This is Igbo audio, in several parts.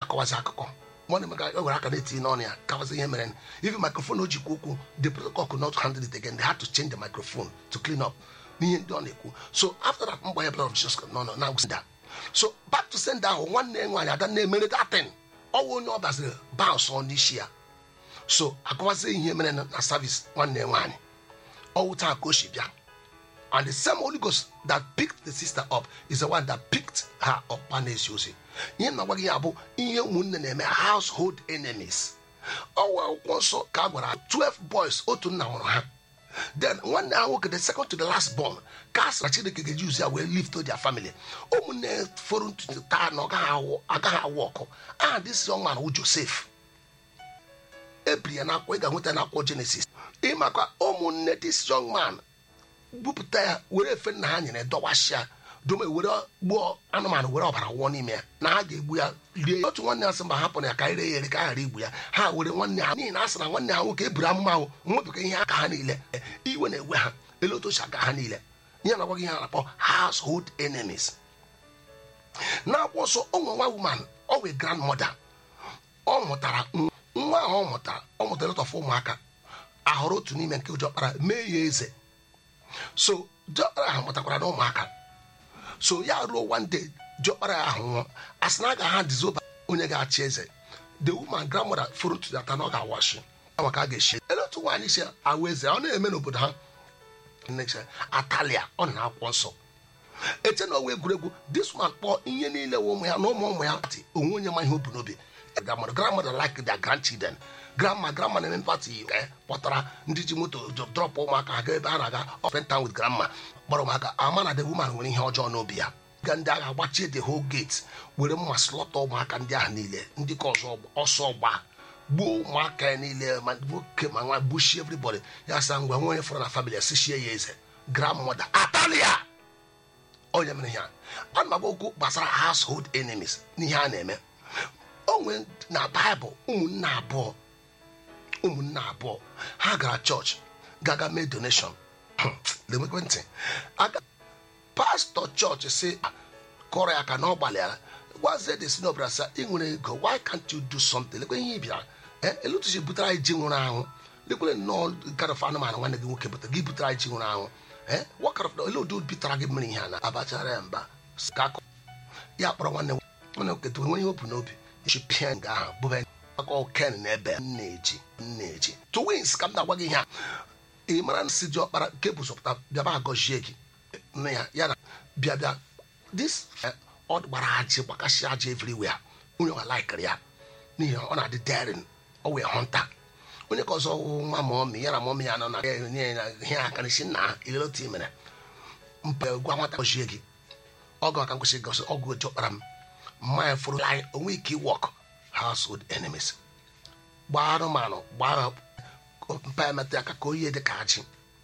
akọwazi akụkọ nwanne m ga were aka na-etinye n'ọnụ ya kawazi ihe mere even microphone o jikwa okwu the protocol could not handle it again they had to change the microphone to clean up n'ihe ndị ọ na-ekwu so after that mgbe ya blood of Jesus Christ nọ nọ na senda so back to senda ahụ nwanne nwaanyị ada na-emere datin ọwụ onye ọ baziri bounce ọ n'isi ya so akọwazi ihe mere na na service nwanne nwaanyị ọwụ taa ka o si bịa and the same Holy Ghost that picked the sister up is the one that picked her up ma na-esi ozi ihe na-agwa gị ya bụ ihe ụmụnne na-eme household enemies ọwa akwụkwọ nsọ ka a gwara 12 boys otu nna nwụrụ ha then nwanne ha nwoke the second to the last born ka a sịra chineke ga-eji uzi ya wee lift to their family ụmụnne fọrọ ntutu taa na ọ gaghị awụ- agaghị awụ ọkụ aha this young man wụ Joseph ebiri ya n'akwụkwọ ị ga-nweta n'akwụkwọ Genesis ịmakwa ụmụnne this young man bupụta ya were efe nna ha nyere dọwasịa dome were gbuo anụmanụ were ọbara wụọ n'ime ya na ha ga-egbu ya rie ya. otu nwanne ya sị mba hapụrụ ya ka anyị ree ya ere ka a ghara igbu ya ha were nwanne ha n'ihi na a sị na nwanne ha nwoke eburu amụma ahụ nwepụga ihe aka ha niile iwe na-ewe ha elu otu ochi aka ha niile ihe na-agwa gị ihe a na-akpọ household enemies na-akwụ ọsọ onwe nwa woman ọ wee grandmother ọ mụtara nwa nwa ahụ ọ mụtara ọ mụtara lot of ụmụaka ahụrụ otu n'ime nke ụjọkpara mee ya eze so diọkpara ahụ mụtakwara na ụmụaka so ya ruo one day diọkpara ya ahụ nwụọ a sị na a ga ha dizoba onye ga-achị eze the woman grandmother furu ntutu ya taa na ọ ga-awashi maka a ga-eshi ele otu nwaanyị si awụ eze ọ na-eme n'obodo ha Nnecha, atalia ọ na akwụkwọ nsọ eche na ọwa egwuregwu this man kpọọ ihe niile wụ ụmụ ya na ụmụ ụmụ ya pati onwe onye ma ihe o bu n'obi grandmother grandmother like their grandchildren grandma grandma na-eme pati eh, kpọtara ndị ji moto drọp ụmụaka ha gaa ebe ha na-aga offend town with grandma gbara ụmụaka ama na the woman nwere ihe ọjọọ n'obi ya ga ndị agha gbachie the whole gate were mma slọta ụmụaka ndị ahụ niile ndị ka ọzọ ọsọ gba gbuo ụmụaka ya niile ma nwoke ma nwa gbuchie everybody ya sa ngwa nwe onye fọrọ na family esichie ya eze grandmother atalia onye mere ihe a ana m agwa okwu gbasara household enemies n'ihe a na-eme onwe na baịbụl ụmụnne abụọ ụmụnne abụọ ha gara chọọchị gaga mee donation lemekwe ntị aga pastọ chọọchị si kọrọ ya ka na ọ gbalịara gwazie de si n'ọbara sa ị nwere ego why can't you do something lekwe ihe ị bịara ee elutuchi butere anyị ji nwụrụ anwụ lekwere nnọọ garọf anụmanụ nwanne gị nwoke butere gị butere anyị ji nwụrụ anwụ ee wakarọf ele udo bitara gị mmiri ihe a na abachara ya mba ka akọ ya kpọrọ nwanne nwanne nwoke tụrụ nwere ihe obu n'obi iji pịa nga ahụ bụba aka ken na ebe m na-eji m na-eji twins ka m na-agwa gị ihe a ị mara na si dị ọkpara nke bụ zọpụta bịaba agọzie gị nne ya ya na bịa bịa this eh, ọ gbara ajị gbakasị ajị everywhere onye ọ laikiri ya n'ihi na ọ na-adị daring ọ wee hunter onye ka ọzọ wụ nwa mọmi ya na mọmi ya nọ na ya nye ya ihe aka n'isi nna ha ilere otu i mere mpa gwa nwata gọzie gị ọgụ aka nkwụsị gosi ọgụ oji ọkpara m mmanya fụrụ anyị onwe ike iwọk household enemies gbaa anụmanụ gbaa mpa ya metụ ya aka ka oyi dị ka ajị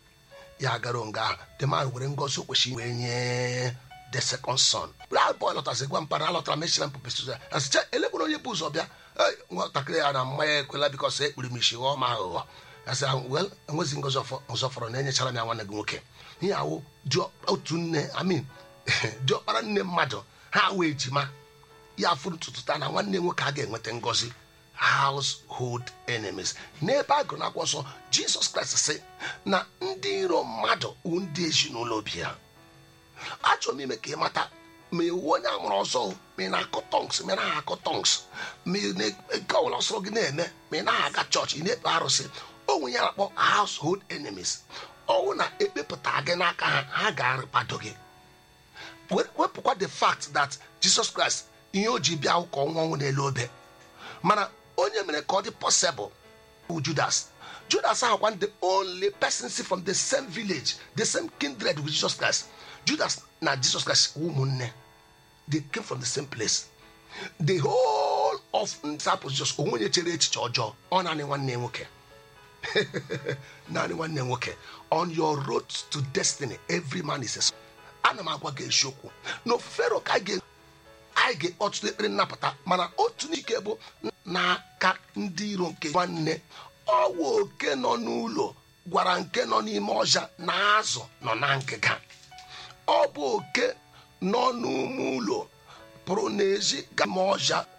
ya gara nga ahụ the man were ngozi o kwesịrị wee nye the second son bra boy lọtasị gwa mpara alọtara mechira mpụpụsị ya asịcha elegbere onye bụ ụzọ bịa "Ei, nwatakịrị ya na mmanya ekwela bikọs ekpiri m isi ghọọ m aghụghọ asị ahụ wel enwezi ngozi ọfọ- ọzọ fọrọ na enyechara m ya nwanne gị nwoke ihe awụ dị otu nne amin diọkpara nne mmadụ ha wee ejima ya fụrụ ntutu taa na nwanne nwoke a ga-enweta ngozi household enemies n'ebe a gụrụ n'akwụkwọ nsọ jizọs kraịst sị na ndị iro mmadụ wụ ndị ezinụlọ obi ya achọrọ m ime ka ị mata ma iwu onye amụrụ ọzọ o, ma ị na-akọ tongs ma ị naghị akọ tongs ma ị na-eke ọbụla ọsọrọ gị na-eme ma ị naghị aga chọọchị ị na-ekpe arụsị onwe ya na-akpọ household enemies ọnwụ na ekpepụta gị n'aka ha ha ga-arịkpado gị We- wepụkwa the fact that jesus christ ihe o ji bịa ka ọnwụ ọnwụ n'elu obe mana onye mere ka ọ dị possible bụ judas judas ahụkwa the only person si from the same village the same kindred with jesus christ judas na jesus christ wụ ụmụnne they came from the same place the whole of disciples just onwe onye chere echiche ọjọọ ọ naanị nwanne ya nwoke naanị nwanne ya nwoke on your road to destiny every man is a son. ana m agwa gị eziokwu na ofufero ka anyị ga- anyị ga-ọtụtụ ekpere nnapụta mana otu n'ike bụ n'aka ndị iro nke nwanne ọwụ oke nọ n'ụlọ gwara nke nọ n'ime ọja na azụ nọ na ngịga ọ bụ oke nọ n'ume ụlọ pụrụ n'ezi gama ọja